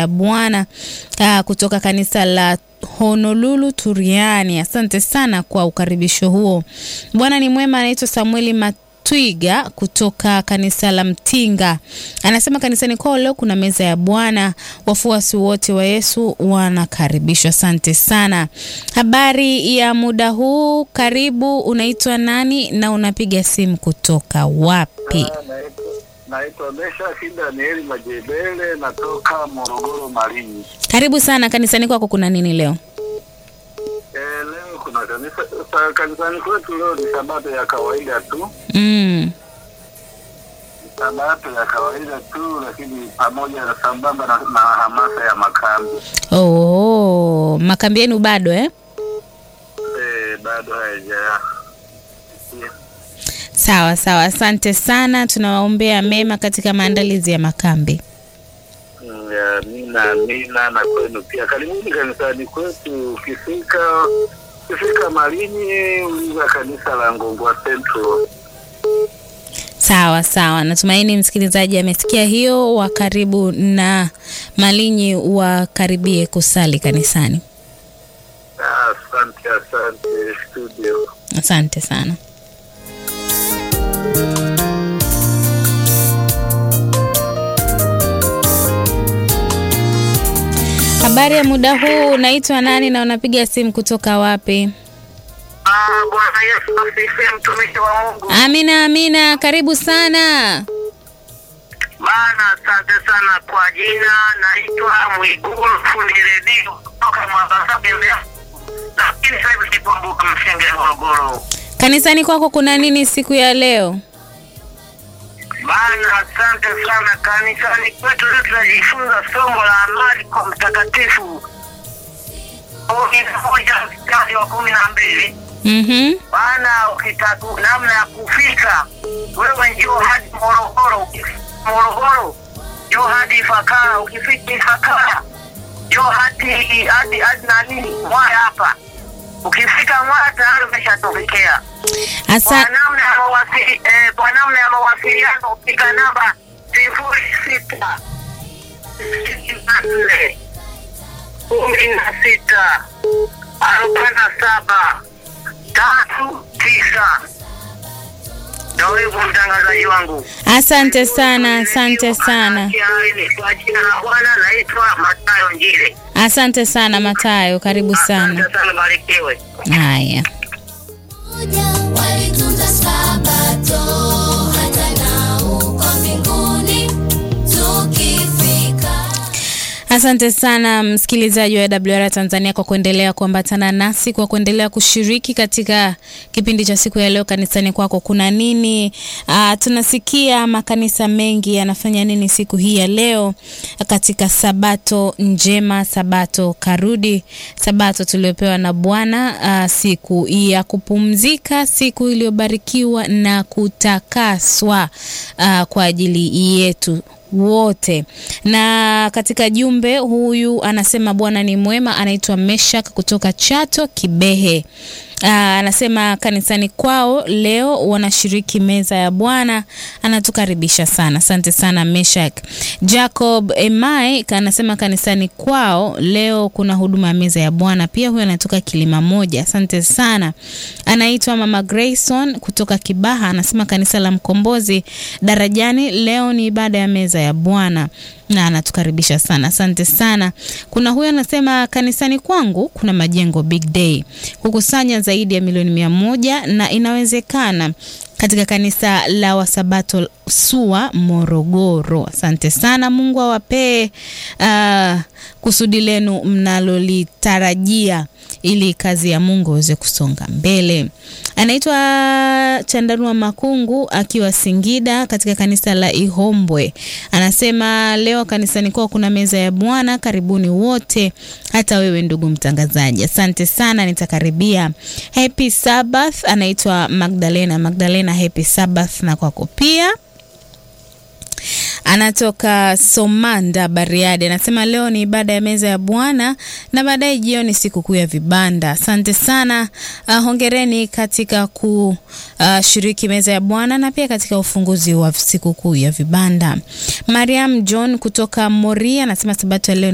ya Bwana uh, kutoka kanisa la Honolulu Turiani. Asante sana kwa ukaribisho huo. Bwana ni mwema. Anaitwa Samueli Matwiga kutoka kanisa la Mtinga, anasema kanisani kwao leo kuna meza ya Bwana, wafuasi wote wa Yesu wanakaribishwa. Asante sana. Habari ya muda huu, karibu. Unaitwa nani na unapiga simu kutoka wapi? Naitwa Mesha Danieli Majebele, natoka Morogoro Malinyi. Karibu sana. Kanisani kwako kuna nini leo? E, leo kuna kanisa sa- kanisani kwetu leo ni sabato ya kawaida tu, Mm. ni sabato ya kawaida tu, lakini pamoja na sambamba na, na hamasa ya makambi Oh, makambi yenu bado eh? e, bado haija Sawa sawa, asante sana. Tunawaombea mema katika maandalizi ya makambi. Mm, ya, Amina, amina na kwenu pia. Karibuni kanisani kwetu. Ukifika ukifika Malinyi, uliza kanisa la Ngongwa Central. Sawa sawa, natumaini msikilizaji amesikia hiyo. Wa karibu na Malinyi wakaribie kusali kanisani. Ah, Asante, asante studio. Asante sana. Habari ya muda huu, unaitwa nani na unapiga simu kutoka wapi? Ah, Bwana Yesu asifiwe, mtumishi wa Mungu. Amina, amina, karibu sana. Bana, asante sana kwa jina. Naitwa Mwigulu fundi redio kutoka Mwangasabi Mbeya, lakini sasa hivi nikumbuka Msenge Morogoro. Kanisani kwako kuna nini siku ya leo? Bana, asante sana. Kanisani kwetu leo tunajifunza somo la amani kwa mtakatifu kumi na moja mstari wa kumi na mbili. Mhm. Bana, ukitaka namna ya kufika wewe, njoo hadi Morogoro. Ukifika Morogoro, njoo hadi Ifakara. Ukifika Ifakara, njoo hadi hadi hadi nani Mwaya hapa. Ukifika Mwaya tayari umeshatokea. Kwa Asa, namna ya mawasili, eh, kwa namna ya mawasiliano piga namba sifuri sita sitini na nne kumi na sita arobaini na saba tatu tisa. Ndio hivyo mtangazaji wangu. asante sana, asante sana, Kwa jina la Bwana naitwa Matayo Njile. asante sana Matayo, karibu sana. Asante sana, barikiwe. Haya. walitunza sabato hata na uko mbinguni tukifika Asante sana msikilizaji wa WR Tanzania kwa kuendelea kuambatana nasi, kwa kuendelea kushiriki katika kipindi cha siku ya leo. Kanisani kwako kuna nini? Uh, tunasikia makanisa mengi yanafanya nini siku hii ya leo katika sabato njema, sabato karudi, sabato tuliopewa na Bwana, uh, siku ya kupumzika, siku iliyobarikiwa na kutakaswa uh, kwa ajili yetu wote. Na katika jumbe huyu anasema Bwana ni mwema, anaitwa Meshak kutoka Chato Kibehe. Aa, anasema kanisani kwao leo wanashiriki meza ya Bwana, anatukaribisha sana. Asante sana Meshak. Jacob Emai anasema kanisani kwao leo kuna huduma ya meza ya Bwana. Pia huyo anatoka Kilima Moja. Asante sana. Anaitwa Mama Grayson kutoka Kibaha, anasema kanisa la Mkombozi Darajani leo ni ibada ya meza ya Bwana na anatukaribisha sana. Asante sana. Kuna huyo anasema kanisani kwangu kuna majengo big day kukusanya zaidi ya milioni mia moja na inawezekana katika kanisa la Wasabato SUA Morogoro. Asante sana, Mungu awapee uh, kusudi lenu mnalolitarajia ili kazi ya Mungu iweze kusonga mbele. Anaitwa Chandarua Makungu akiwa Singida katika kanisa la Ihombwe. Anasema leo kanisani kwao kuna meza ya Bwana, karibuni wote, hata wewe ndugu mtangazaji. Asante sana, nitakaribia. Happy Sabbath. Anaitwa Magdalena. Magdalena, happy Sabbath na kwako pia anatoka Somanda Bariadi, anasema leo ni ibada ya meza ya Bwana na baadaye jioni sikukuu ya vibanda. Asante sana. Uh, hongereni katika kushiriki meza ya Bwana na pia katika ufunguzi wa sikukuu ya vibanda. Mariam John kutoka Moria anasema sabato ya leo